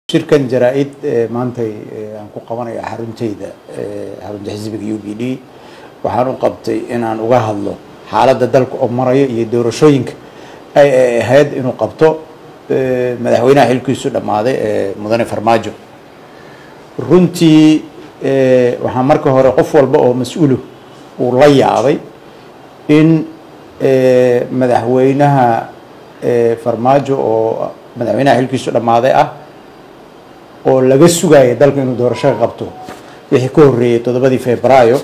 shirkan jaraa-id maantay aan ku qabanaya xaruntayda xarunta xisbiga u b d waxaan u qabtay inaan uga hadlo xaaladda dalka oo marayo iyo doorashooyinka ay ahayd inuu qabto madaxweynaha xilkiisu dhammaaday ee mudane farmaajo runtii waxaa marka hore qof walba oo mas-uulu uu la yaabay in madaxweynaha farmaajo oo madaxweynaha xilkiisu dhammaaday ah oo laga sugaya dalka inuu doorasho ka qabto wixii ka horreeyey toddobadii februaayo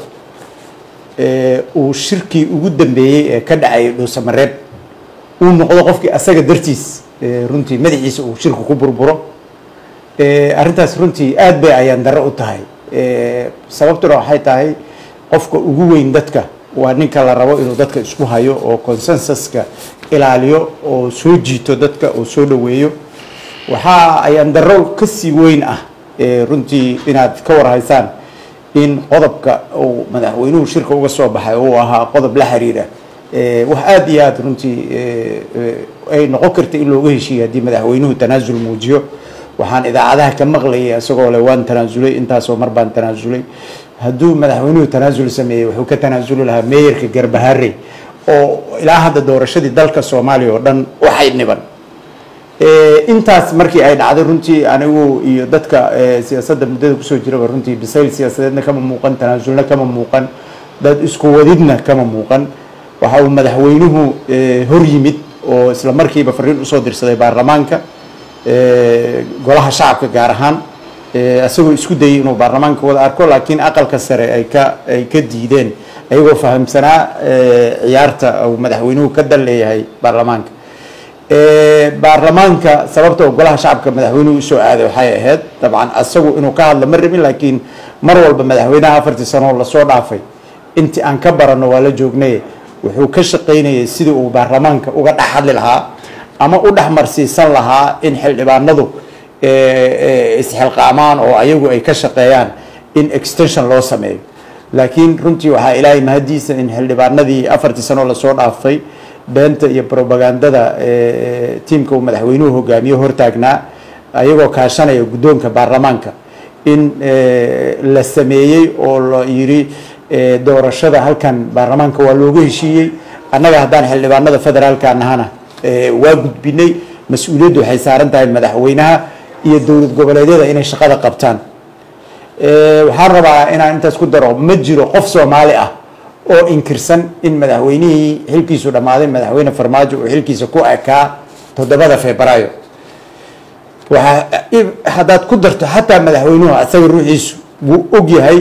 uu shirkii ugu dambeeyey ee ka dhacayay dhuusamareeb uu noqdo qofkii asaga dartiis runtii madaxiisa uu shirku ku burburo arrintaas runtii aad bay ayaan darro u tahay sababtuna waxay tahay qofka ugu weyn dadka waa ninka la rabo inuu dadka isku hayo oo consensuska ilaaliyo oo soo jiito dadka oo soo dhoweeyo waxaa ayaan darro kasii weyn ah runtii inaad ka warhaysaan in qodobka uu madaxweynuhu shirka uga soo baxay uu ahaa qodob la xiriira wax aada iyo aada runtii ay noqon karta in looga heshiiya haddii madaxweynuhu tanaasul muujiyo waxaan idaacadaha ka maqlayay isagoo le waan tanaasulay intaasoo mar baan tanaasulay hadduu madaxweynuhu tanaasul sameeyey wuxuu ka tanaasuli lahaa meeyarka garbaharey oo ilaa hadda doorashadii dalka soomaaliya oo dhan waxay niban intaas markii ay dhacday runtii anigu iyo dadka siyaasadda muddada kusoo jiraba runtii bisayl siyaasadeedna kama muuqan tanaasulna kama muuqan dad isku wadidna kama muuqan waxa uu madaxweynuhu hor yimid oo isla markiiba fariin usoo dirsaday baarlamaanka golaha shacabka gaar ahaan isagoo isku dayay inuu baarlamaanka wada arko laakiin aqalka sare ay ka ay ka diideen ayagoo fahamsanaa ciyaarta uu madaxweynuhu ka dal leeyahay baarlamaanka baarlamaanka sababta oo golaha shacabka madaxweynuhu usoo aaday waxay ahayd dabcan asagu inuu ka hadlo ma rabin laakiin mar walba madaxweynaha afartii sanoo lasoo dhaafay intii aan ka baranno waa la joognay wuxuu ka shaqaynayay sidii uu baarlamaanka uga dhex hadli lahaa ama u dhex marsiisan lahaa in xildhibaanadu isxilqaamaan oo ayagu ay ka shaqeeyaan in extension loo sameeyo laakiin runtii waxaa ilaahay mahadiisa in xildhibaanadii afartii sanoo lasoo dhaafay beenta iyo robagandada tiimka uu madaxweynuhu hogaamiye hortaagnaa ayagoo kaashanaya guddoonka baarlamaanka in la sameeyey oo la yidhi doorashada halkan baarlamaanka waa looga heshiiyey annaga haddaan xildhibaanada federaalka nahana waa gudbinay mas-uuliyaddu waxay saaran tahay madaxweynaha iyo dowlad goboleedyada inay shaqada qabtaan waxaan rabaa inaan intaas ku daro ma jiro qof soomaali ah oo inkirsan in madaxweynihii xilkiisu dhammaaday madaxweyne farmaajo uu xilkiisa ku ekaa toddobada februaayo waa haddaad ku darto xataa madaxweynuhu asaga ruuxiisu wuu og yahay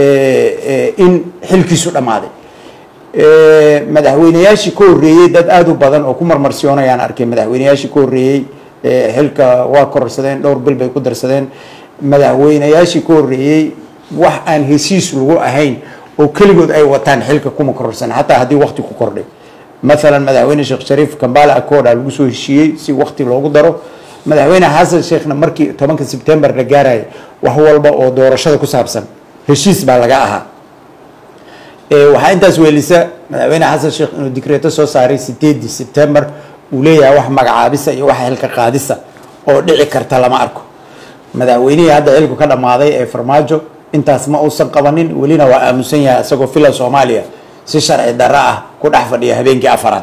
in xilkiisu dhammaaday madaxweyneyaashii ka horreeyey dad aada u badan oo ku marmarsiyoonayaan arkay madaxweyneyaashii ka horreeyey xilka waa kororsadeen dhowr bil bay ku darsadeen madaxweyneyaashii ka horreeyey wax aan heshiis lagu ahayn oo keligood ay wataan xilka kuma kororsan xataa haddii wakti ku kordhay maalan madaxweyne sheekh shariif kambala acooda lagu soo heshiiyey si wakti loogu daro madaxweyne xasan sheekhna markii tobanka sebtembar la gaaraya wax walba oo doorashada ku saabsan heshiis baa laga ahaa waxaa intaas weelisa madaxweyne xasan sheekh inuu dikreeto soo saaray sideedii sebtembar uu leeyahay wax magacaabisa iyo wax xilka qaadisa oo dhici karta lama arko madaxweynihii hadda xilku ka dhammaaday ee farmaajo intaas ma uusan qabanin welina waa aamusan yahay isagoo fila soomaaliya si sharci darro ah ku dhex fadhiya habeenkii afaraad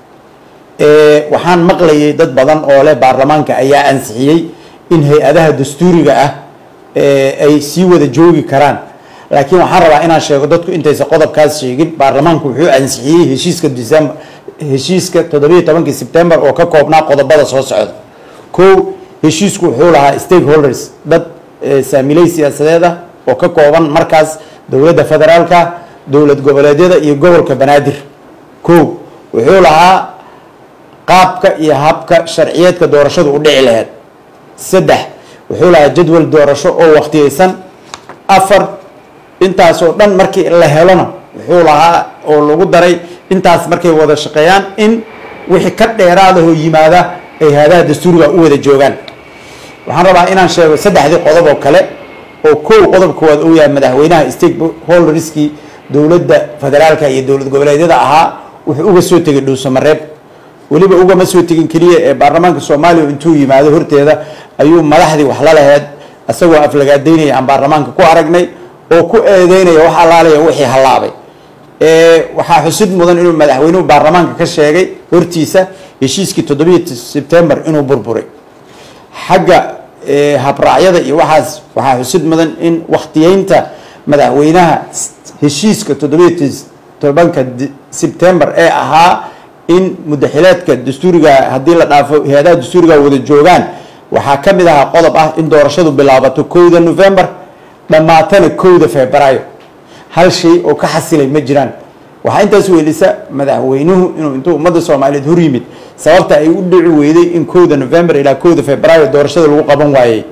waxaan maqlayay dad badan oo leh baarlamaanka ayaa ansixiyey in hay-adaha dastuuriga ah ay sii wada joogi karaan laakiin waxaan rabaa inaan sheego dadku intaysa qodobkaas sheegin baarlamaanku wuxuu ansixiyey heshiiska december heshiiska toddobiiyo tobankii sebtembar oo ka koobnaa qodobada soo socda kow heshiisku wuxuu lahaa stakeholders dad saamiley siyaasadeed ah oo ka kooban markaas dowladda federaalka dowlad goboleedyada iyo gobolka banaadir kow wuxuu lahaa qaabka iyo habka sharciyeedka doorashadu u dhici laheyd saddex wuxuu lahaa jadwal doorasho oo waktiyeysan afar intaasoo dhan markii la helona wuxuu lahaa oo lagu daray intaas markay wada shaqeeyaan in wixii ka dheeraadahoo yimaada ay haadaha dastuuriga u wada joogaan waxaan rabaa inaan sheego saddexdii qodob oo kale oo kow qodob koowaad uu yahay madaxweynaha stakeholderskii dowladda federaalka iyo dowlad goboleedyada ahaa wuxuu uga soo tegay dhuusamareeb weliba ugama soo tegin keliya ee baarlamaanka soomaaliya intuu yimaado horteeda ayuu madaxdii wax la laheyd isagoo aflagaadaynaya aan baarlamaanka ku aragnay oo ku eedeynaya wax allaalaya wixii hallaabay waxaa xusid mudan inuu madaxweynuhu baarlamaanka ka sheegay hortiisa heshiiskii toddobiyo sebtembar inuu burburay xagga habraacyada iyo waxaas waxaa xusid mudan in waktiyeynta madaxweynaha heshiiska toddobiyo tobanka sebtembar ee ahaa in mudaxileedka dastuuriga haddii la dhaafo hay-adaha dastuuriga wada joogaan waxaa ka mid ahaa qodob ah in doorashadu bilaabato kowda november dhammaatana kowda februaayo hal shay oo ka xasilay ma jiraan waxaa intaas weelisa madaxweynuhu inuu intuu ummadda soomaaliyeed hor yimid sababta ay u dhici weyday in kowda november ilaa kowda februaayo doorashada lagu qaban waayey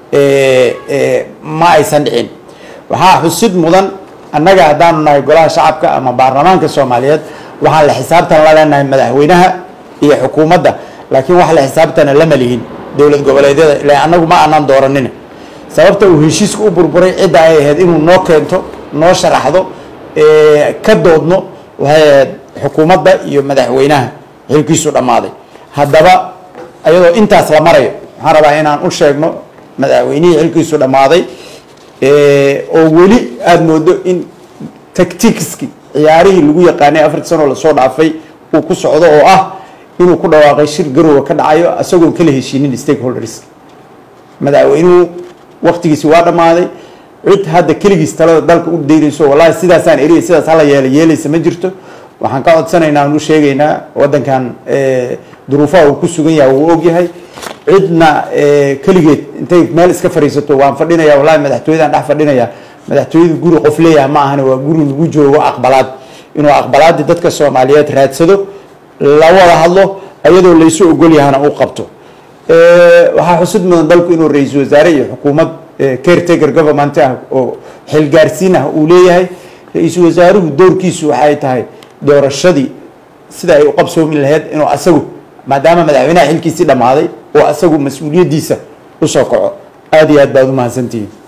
ma aysan dhicin waxaa xusid mudan annaga haddaanu nahay golaha shacabka ama baarlamaanka soomaaliyeed waxaan la xisaabtan la leenahay madaxweynaha iyo xukuumadda laakiin wax la xisaabtana lama lihin dowlad goboleedyada ila annagu ma aanan dooranin sababta uu heshiiska u burburay cidda ay ahayd inuu noo keento noo sharaxdo ka doodno waxay ahayd xukuumadda iyo madaxweynaha xilkiisu dhammaaday haddaba ayadoo intaas la marayo waxaan rabaa inaan u sheegno madaxweynihii xilkiisu dhammaaday oo weli aada moodo in tacticski ciyaarihii lagu yaqaanay afartii sanoo lasoo dhaafay uu ku socdo oo ah inuu ku dhawaaqay shir garowga ka dhacayo isagoon kala heshiinin stakeholders madaxweynuhu waktigiisi waa dhammaaday cid hadda keligiis talada dalka u daynayso wallahi sidaasaan eriya sidaas hala yeela yeelaysa ma jirto waxaan ka codsanaynaa aan u sheegaynaa waddankan duruufaha uu ku sugan yahay wuu ogyahay cidna keligeed intay meel iska fadhiisato waan fadhinaya wallahi madaxtooyadaan dhex fadhinaya madaxtooyadu guri qof leeyaha ma ahane waa guri lagu joogo aqbalaad inuu aqbalaadii dadka soomaaliyeed raadsado la wada hadlo ayadoo laysu ogol yahana uu qabto waxaa xusid mudan dalku inuu ra-iisul wasaare iyo xukuumad caretaker government ah oo xilgaarsiin ah uu leeyahay ra-iisul wasaaruhu doorkiisu waxay tahay doorashadii sida ay u qabsoomi lahayd inuu asagu maadaama madaxweynaha xilkiisii dhammaaday oo asagu mas-uuliyaddiisa usoo kaco aada iyo aad baad u mahadsantihiin